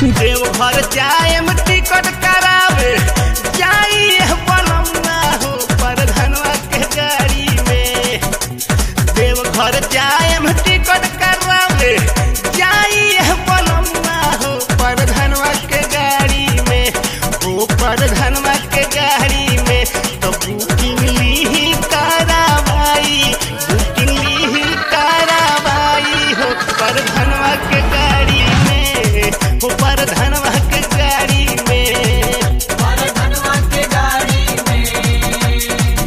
देवघर जाएम टिकट करावे जाइए बनमुआ हो परधनवा के गाड़ी में देवघर जाएम टिकट करावे जाइए बनमुआ हो परधनवा के गाड़ी में हो परधनवा के गाड़ी में तो बुकिंग ली करावाई बुकिंग ली करावाई हो परधनवा के गाड़ी में हो परधनवा के गाड़ी में धनवा के गाड़ी में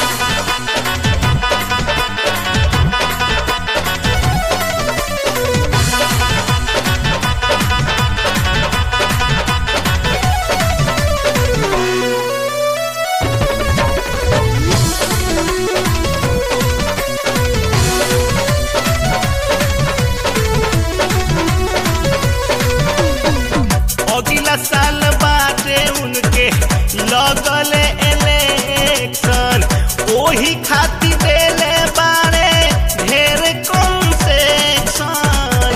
अगला साल बाटे उनके लगल इलेक्शन ओही खातिर देले बारे ढेर कंसेक्शन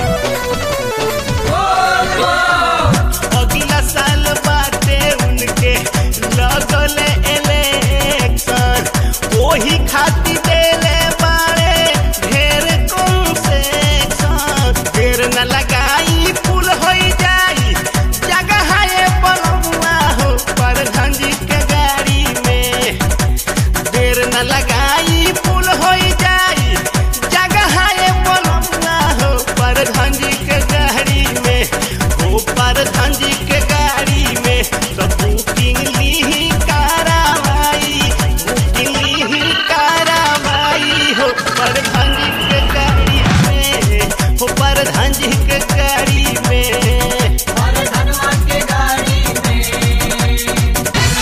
अगला साल बाटे उनके लगल इलेक्शन ओही खातिर देले बारे ढेर कंसेक्शन ढेर न लगाई फूल होई जाई जगह है बनमुआ हो परधंजी के गाड़ी में देर न लगाई फूल होई जाई जगह है बनमुआ हो परधंजी के गाड़ी में हो परधंजी के गाड़ी में तो बुकिंग ली करावाई बुकिंग ली करावाई हो परधंजी के गाड़ी में हो परधंजी के गाड़ी में धनवा के गाड़ी में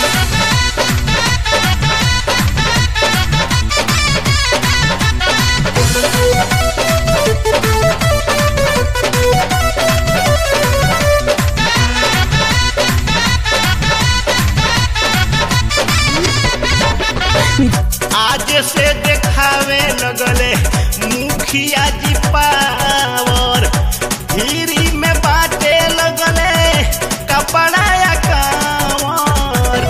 आज से देखावे लगले मुखिया जी पावर धीरी में बाटे लगले कपड़ा या कांवर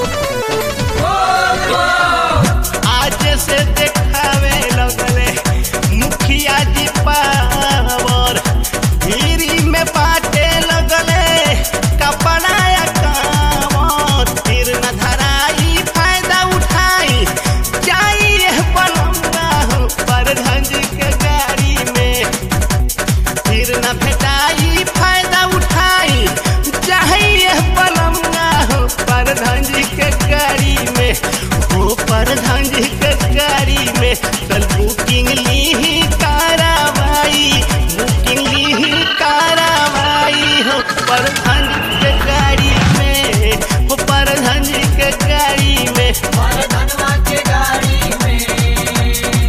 आज से देखावे लगले मुखिया जी पावर धीरी में बाटे लगले कपड़ा या कांवर फिर न धराई फायदा उठाई जाइए बनमुआ हो परधंज के गाड़ी में फिर न भेटाई फायदा उठाई चाहिए बनमुआ हो परधंज के गाड़ी में हो परधंज के गाड़ी में चल बुकिंग ली करावाई बुकिंग ली करावाई हो परधंज के गाड़ी में हो परधंज के गाड़ी में धनवा के गाड़ी में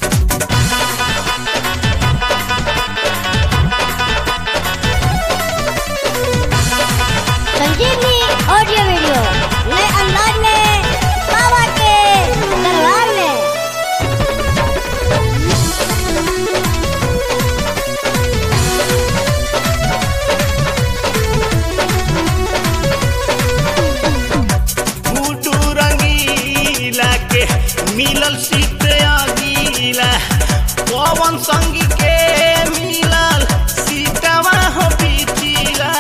संजीवनी ऑडियो वीडियो नए अंदाज में बाबा के दरबार में गुड्डू रंगीला के मिलल सीट अगीला पवन संगी के मिलल सीटवा हो पिछिला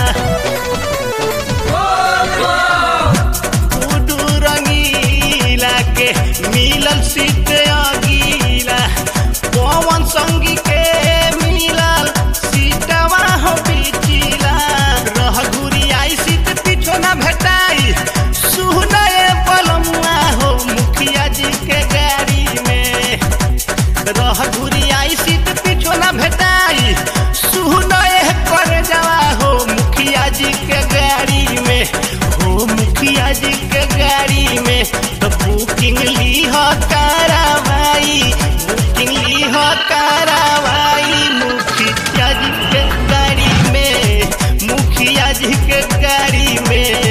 गुड्डू रंगीला के मिलल सीट अगीला पवन संगी के मिलल सीटवा हो पिछिला रह घुरी आई सीट पीछो ना भेटाई सुनए बलमुआ हो मुखिया जी के गाड़ी में रह घुरी आई सीट पीछो ना भेटाई सुनए कर जावा हो मुखिया जी के गाड़ी में हो मुखिया जी के गाड़ी में तो बुकिंग ली हो करावाई बुकिंग ली हो करावाई मुखिया जी के गाड़ी में मुखिया जी के गाड़ी में